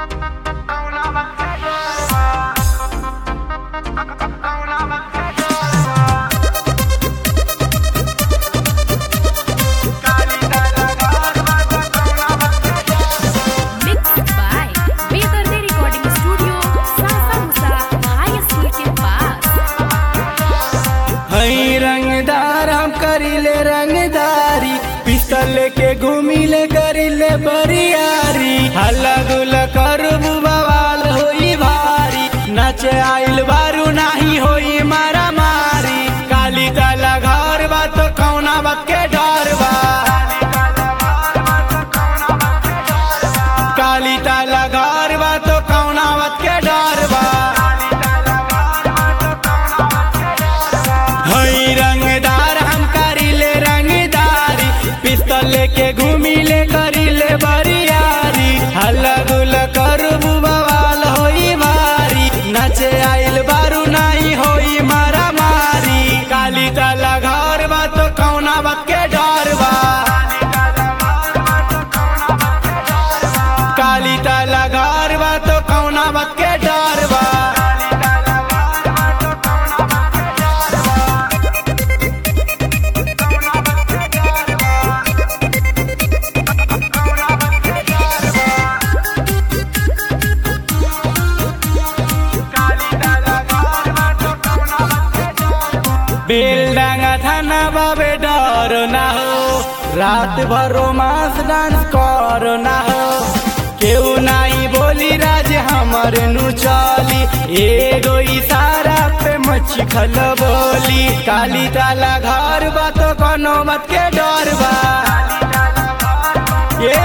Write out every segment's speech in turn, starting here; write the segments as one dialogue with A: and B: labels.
A: Mixed by Bedardi Recording Studio, Sasa Musa High School के पास
B: हई रंगदार हम करीले रंगदारी पिस्तल लेके घूमिले करीले बरियारी हल्ला गुल्ला करबू बवाल होई भारी नाचे आइल बारू नाही होई मारा मारी काली ताला घर बा तो कौना बात के डर बा काली ताला घर बा तो कौना बात के डर बा हई रंगदार हम करीले रंगदारी पिस्तल लेके घूमिले करीले बरियारी हल्ला गुल्ला करबू बवाल होई भारी नचे आइल बारू नाही होई मारा मारी काली ताला घर बा तो कौना बात के डर बा काली ताला घर बा तो कौना बात के डर बा बेलडांगा थाना बाबे डर ना हो रात भर रोमांस डांस कर ना हो केहू नाही बोली राज हमर नु चली एगो इशारा पे मच्छी खल बोली काली ताला घर बा तो कोनो मत के डर बा ये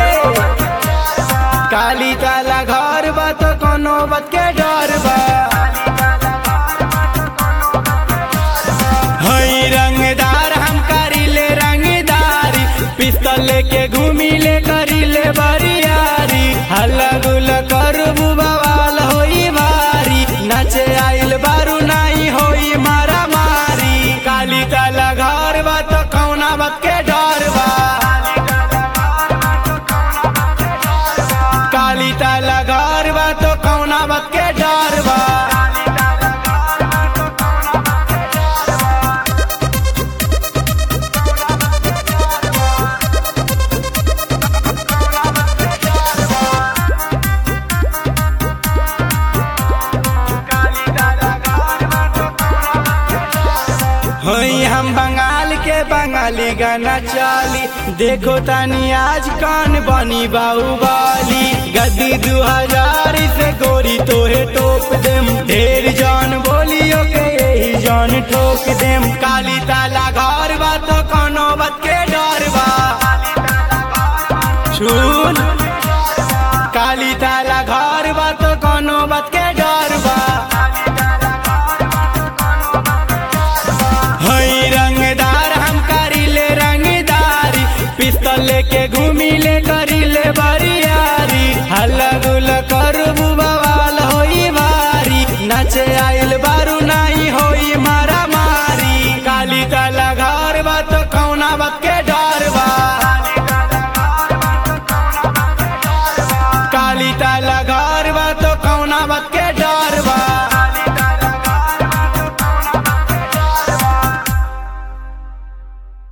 B: काली ताला घर बा तो कोनो मत के डर बा हई रंगदार हम करीले रंगदारी पिस्तल लेके घूमिले करीले बरियारी हल्ला गुल्ला करबू बवाल होई भारी नचे आइल बारू नाही होई मारा मारी काली ताला घर बा तो कौना बात के डर बा काली ताला घर बा तो कौना बात के डर बा हई हम बंगाल के बंगाली गाना चाली देखो तानी आज कान बनी बाहुबली गद्दी दू हजार से गोरी तोहे टोप देम ढेर जान बोलियो के यही जान ठोक देम काली ताला घर बा तो कोनो बात के डर बा सुन काली ताला घर बा तो कोनो बात के डर बा हई रंगदार हम करीले रंगदारी पिस्तल लेके घूमिले करीले बरियारी हल्ला गुल्ला करबू बवाल होई भारी नचे आइल बारू नाही होई मारा